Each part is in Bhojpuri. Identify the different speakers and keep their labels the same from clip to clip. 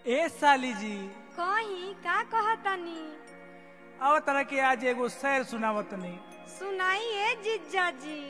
Speaker 1: ए साली जी
Speaker 2: कहीं का कहतनी
Speaker 1: अब तरह के आज एगो शेर सुनावतनी
Speaker 2: सुनाइए जीजा जी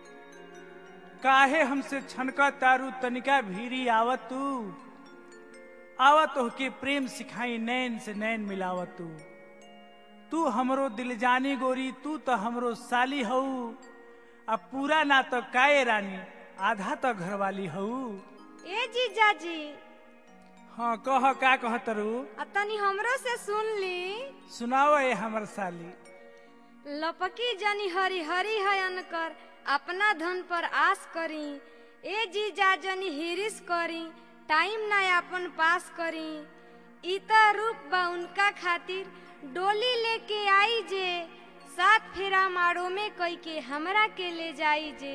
Speaker 1: काहे हमसे छनका तारू तनिका भीरी आवत तू आवत होके प्रेम सिखाई नैन से नैन मिलावत तू तू हमरो दिल जानी गोरी तू तो हमरो साली हऊ अब पूरा ना तो काए रानी आधा तो घरवाली हऊ
Speaker 2: ए जीजा जी
Speaker 1: हाँ कह का कह तरू
Speaker 2: आ तनी हमरो से सुन ली
Speaker 1: सुनाओ ए हमर साली
Speaker 2: लपकी जनी हरी हरी हयन कर अपना धन पर आस करी ए जीजा जनी हिरिस करी टाइम ना अपन पास करी इता रूप बा उनका खातिर डोली लेके आई जे सात फेरा मारो में कई के हमरा के ले जाई जे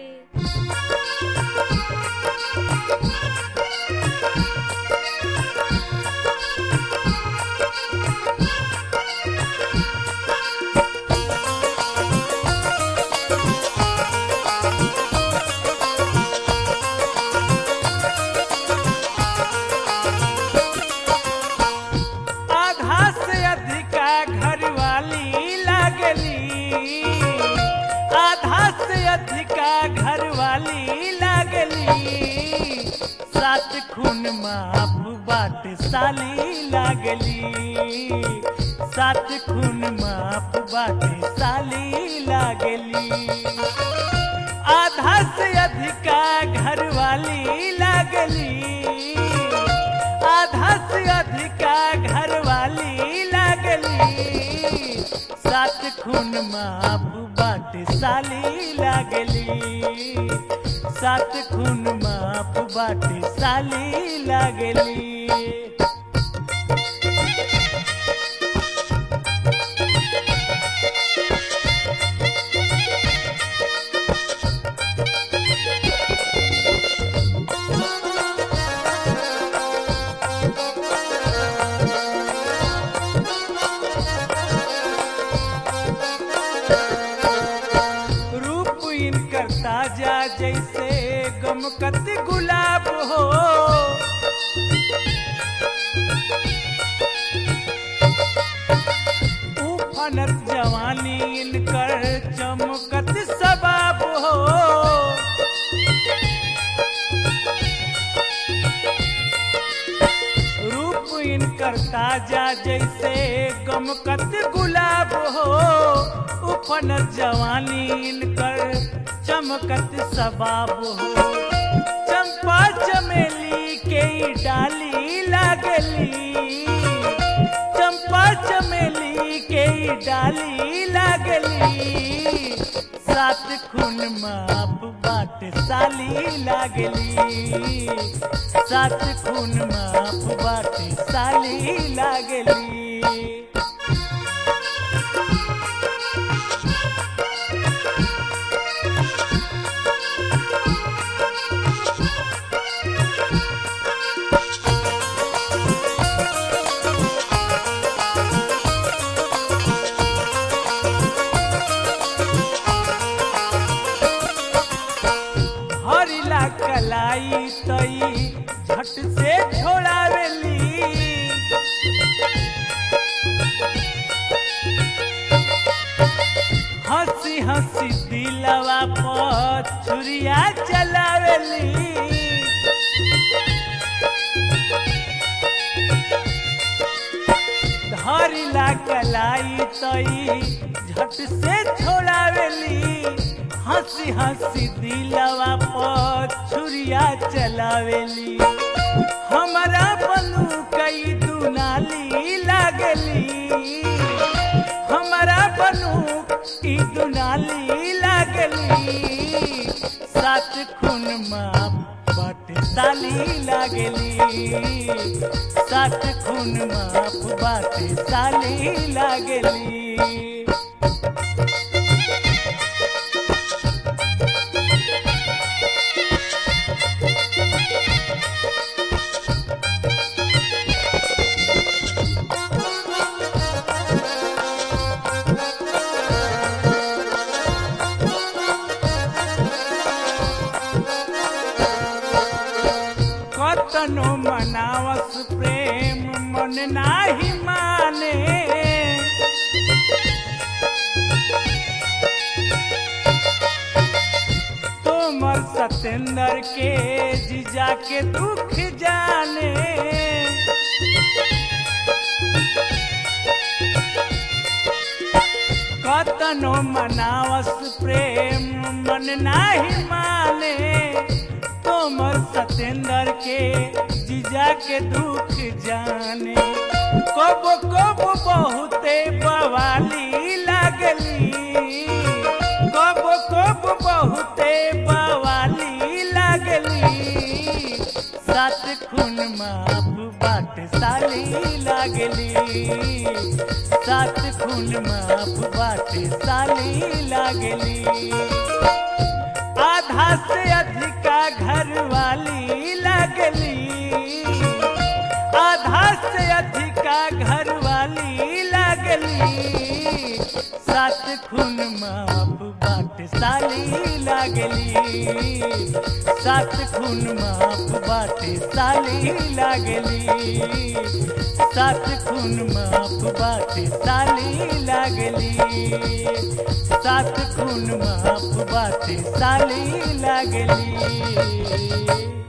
Speaker 1: आधा से अधिका घरवाली लागली आधा से अधिका घरवाली लागली सात खून माफ बाट साली लागली सात खून माफ बाट साली लागली आधा से अधिका घरवाली लागली आधा से अधिका घरवाली लागली सात खून माप बाट साली लागली सात खून माप बाट साली लागली रूप इनकर ताजा जैसे गमकत गुलाब हो उफनत जवानी इनकर चमकत सबाब हो रूप इनकर ताजा जैसे गमकत गुलाब हो उफन जवानी इनकर चमकत सबाब हो चंपा चमेली के डाली लागली चंपा चमेली के डाली लागली सात खून माप बाट साली लागली सात खून माप बाट साली लागली हरिला कलाई तई झट से छोड़ावेली हंसी हंसी दिलवा पर छुरिया चलावेली धरिला कलाई तई झट से छोड़ावेली हंसी हंसी दिलवा पर छुरिया चलावेली हमारा बनू कई दुनाली लागली हमारा बनू ई दुनाली लागली सात खून माप बाट साली लागली सात खून माप बाट साली लागली कतनो मनावस प्रेम मन नाही माने तोमर सतेंद्र के जीजा के दुख जाने कतनो मनावस प्रेम मन नाही माने तोमर सतेंद्र के जीजा के दुख जाने कब कब बहुते बवाली लागली कब कब बहुते बवाली लागली सात खून माप बाट साली लागली सात खून माप बाट साली लागली आधा से अधिका घर वाली लगली आधा से अधिका घर वाली लगली सात खून माप बाट साली लागली सात खून माप बाट साली लागली सात खून माप बाट साली लागली सात खून माप बाट साली लागली